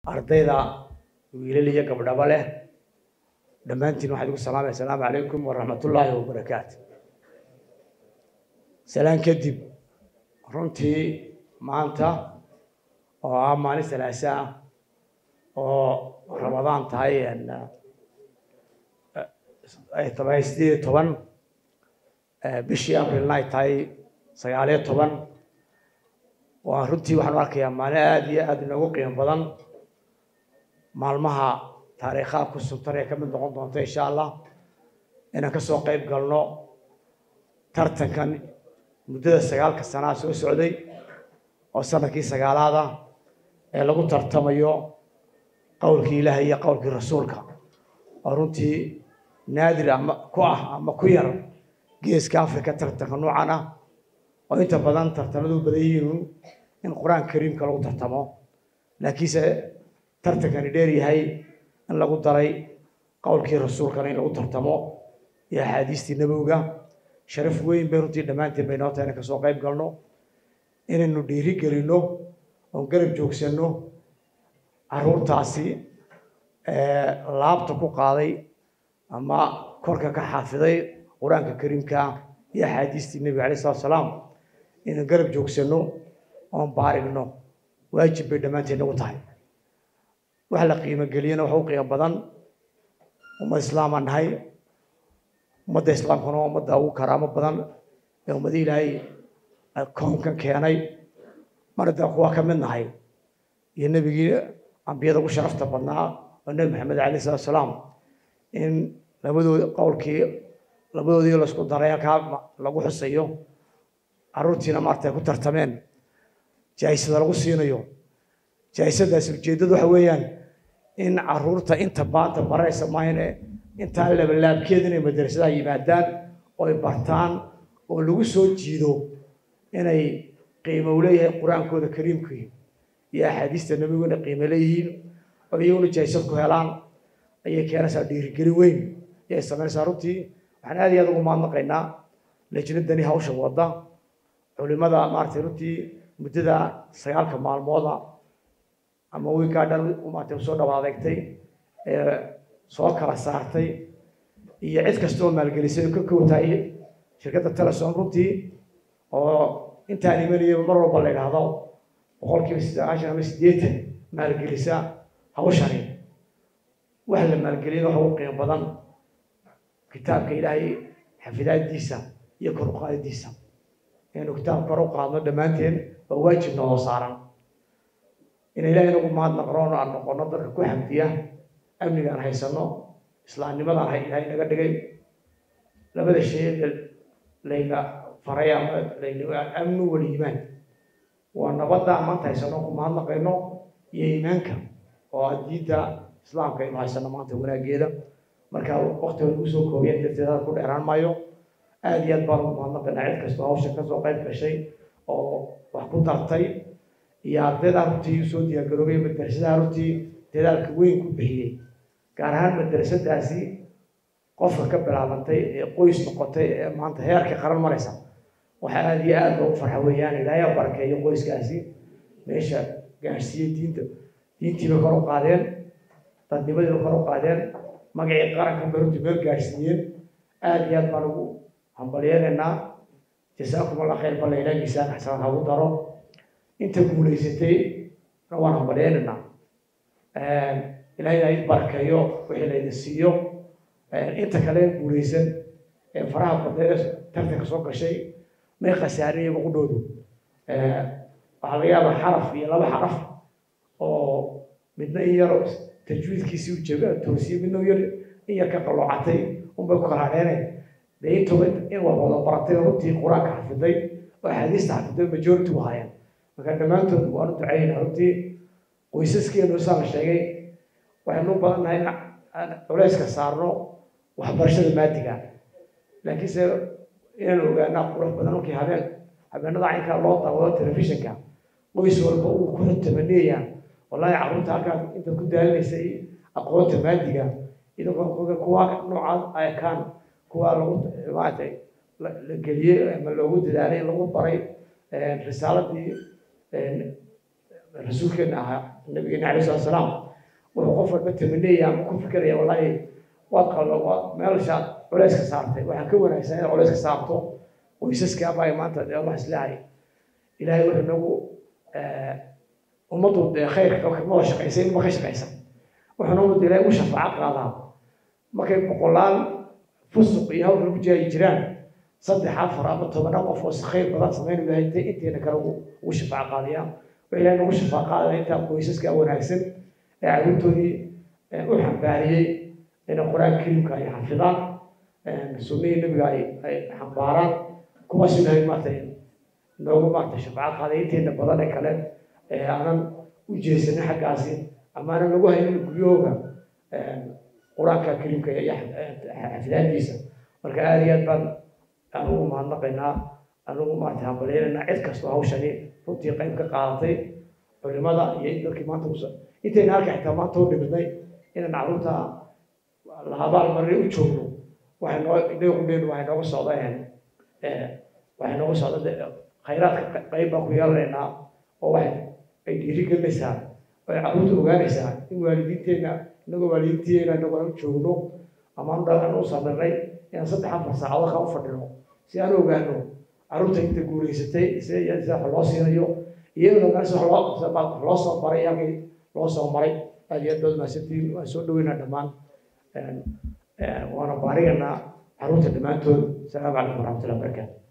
ardayda wiilal iyo gabdhaba leh dhammaantiin waxaan igu salaamaya asalaamu calaykum waraxmatullaahi wabarakaatu salaan kadib runtii maanta oo ah maalin salaasa ah oo ramadaan tahay ay tahay sideed iyo toban bishii aprilna ay tahay sagaaliyo toban waa runtii waxaan u arkayaa maalin aada iyo aada inoogu qiimo badan maalmaha taariikhaha ku suntan ee ka mid noqon doonta insha allah inaan ka soo qayb galno tartankan muddada sagaalka sanaa soo socday oo sanadkii sagaalaada ee lagu tartamayo qowlkii ilaahay iyo qowlkii rasuulka oo runtii naadir ama ku ah ama ku yar geeska africa tartanka noocan ah oo inta badan tartamadu badan yihiin in qur-aanka kariimka lagu tartamo laakiinse tartankani dheer yahay in lagu daray qowlkii rasuulkana in lagu tartamo iyo axaadiistii nabowga sharaf weyn bay runtii dhammaantiin bay noo tahay inaan kasoo qayb galno inaynu dhiiri gelinno oon garab joogsanno caruurtaasi laabta ku qaaday ama korka ka xaafiday qur-aanka kariimka iyo axaadiistii nebiga alayh salatu salaam inaan garab joogsanno oon baarigno waajib bay dhammaanteen nagu tahay wax la qiimo geliyana waxa u qiimo badan ummad islaamaan nahay ummadda islaamkuna waa ummadda ugu karaamo badan ee ummadii ilaahay koonkan keenay mar haddaan kuwa ka mid nahay iyo nebigii ambiyada ugu sharafta badnaa oo nebi maxamed alayh salatu salaam in labadood qowlkii labadoodii laisku daray halkaa lagu xusayo caruurtiina maarata ay ku tartameen jaahisada lagu siinayo jaahisadaasi ujeeddadu waxa weeyaan in caruurta inta baanta baraysa maayne intaa labalaabkeeda inay madrasadaha yimaadaan oo ay bartaan oo lagu soo jiido inay qiimo u leeyahay qur-aankooda kariimkii iyo axaadiista nebigu inay qiimo leeyihiin oo iyaguna jaahisad ku helaan ayay keenaysaa dhiirigelin weyn ayay samaynaysaa runtii waxaan aad iyo aad ugu mahadnaqaynaa lejnadani hawsha wadda culimada maaragtay runtii muddada sagaalka maalmooda ama wiikaa dhan maaragtay soo dhawaad adeegtay ee soo kala saartay iyo cid kasta oo maalgelisay oo ka kowtahay shirkadda telesom runtii oo intaan imanaya mar walba la idhaahdo boqolkiiba sagaashan ama siddeetan maalgelisa hawshani wax la maalgeliyana waxa ugu qiimo badan kitaabka ilaahay xafidaadiisa iyo kor u qaadidiisa inaynu kitaab kor u qaadno dhammaanteen waa waajib nooloo saaran in ilaahay nagu mahadnaqroon aan noqono dadka ku xamdiya amnigaan haysano islaamnimadaan hay ilaahay naga dhigay labada shay layna faray ama layna amnu wal iimaan waa nabadda maanta haysano ku mahadnaqayno iyo iimaanka oo ah diinta islaamka aynu haysano maanta wanaageeda marka waktiga lagu soo koobiyeen darteed ku dheeraan maayo aada iyo aad baan ugu mahadnaqaynaa cid kastoo hawsha kasoo qayb gashay oo wax ku dartay iyo ardayda runtii usoo diyaargaroobay madrasadaha runtii dadaalka weyn ku bixiyey gaar ahaan madrasadaasi qofka ka bilaabantay ee qoys noqotay ee maanta heerka qaran maraysa waxaa aada iyo aada loogu farxa weeyaan ilaahay barakeeyo qoyskaasi meesha gaadhsiiyey diinta diintiiba kor u qaadeen dadnimadiiba kor u qaadeen magacii qaranka bay runtii meel gaadhsiiyeen aada iyo aad baan ugu hambalyeenaynaa jasaakum allah khayr balla ilaah miisaan xasanad hagu daro inta guulaysatay na waan hambalyeenaynaa ilaahay aa id barakeeyo wixii laydin siiyo inta kale guulaysan ee faraha badneed tartanka soo gashay may khasaarin iyaga qudhoodu waxaa laga yaabaa xaraf iyo laba xaraf oo midna in yar tajwiidkiisii u jega toosiye midna yar in yar ka qalloocatay unbay ku kala hadheeneen dee intuba in waa wada baratay runtii qur-aanka xafiday oo axaadiista xafiday majority u haayeen marka dhammaantood waanu ducaynaa runtii qoysaskeenu saa la sheegay waxaynu u badannahay in aan culeyska saarno waxbarashada maadiga laakiinse inaan ogaanaa qurux badan markii habeen habeenada caynkaa loo daawado telefishinka qoys walba uu ku tamaniyaya wallaahi carruurta halkaa intaad ku daalinaysay aqoonta maadiga idinkoo kuwa noocaas ay kaan kuwa lagu maaragtay la geliyey ama loogu dadaalay lagu baray risaaladii rasuulkeena ahaa nabigeena calai salatu salaam wuxuu qof walba tamaniyaya ama ku fikiraya wallaahi waad qallo waa meelshaad culayska saartay waxaa ka wanaagsan inaad culayska saarto qoysaska abaa maanta dee wax islahay ilaahay wuxuu nagu ummaddu dee khayrka mada shaqaysay ma ka shaqaysan wuxuuna ummadda ilaahay u shafaaco qaadaa markay boqolaal fusuq iyo hawl lagu jaayi jiraan saddex afar ama tobana qof oo khayr badan samayn lahay intay inteena kale ugu shafaaco qaadaya wuxuu ilaahay nagu shafaaco qaadaya intaa qoysaska wanaagsan ee carruurtoodii u xambaariyey inay qur-aanka kariimka ay xafidaan sunnihii nabiga ay ay xambaaraan kuwaas ilaahay maarata noogu maarata shafaaco qaaday inteena badan ee kale ee aanan u jeesanin xaggaasi ama aanan lagu haynin guryahooga qur-aanka kariimka iyo xafidaadiisa marka aada iyo aad baan anugu mahadnaqaynaa anugu maarata hambalyeynayna cid kastoo hawshani runtii qayb ka qaadatay culimada iyo dadkii maanta usa intayna halka xitaa maanta u dhibidnay inaan carruurta la abaalmarin u joogno waxay noo dheyqudheynu waxay nooga socdeen waxay nooga socda khayraadka qayb baan ku yeelanaynaa oo waxay ay dhiirigelinaysaa ay carruurta ogaanaysaa in waalidiinteenna inagoo waalidiinteena inagoo u joogno ama aan u samirnay inaan saddex afar saacadood ka u fadhino si aan u ogaano carruurta inta guulaysatay sida sida wax loo siinayo iyadoo meesha wax loo wax loo soo baray halkii loo soo maray aad iyo aad baad mahadsantihiin waan soo dhaweynaa dhammaan waana baariganaa carruurta dhammaantood asalaamu calaykum waraxmatullahi wabarakaatu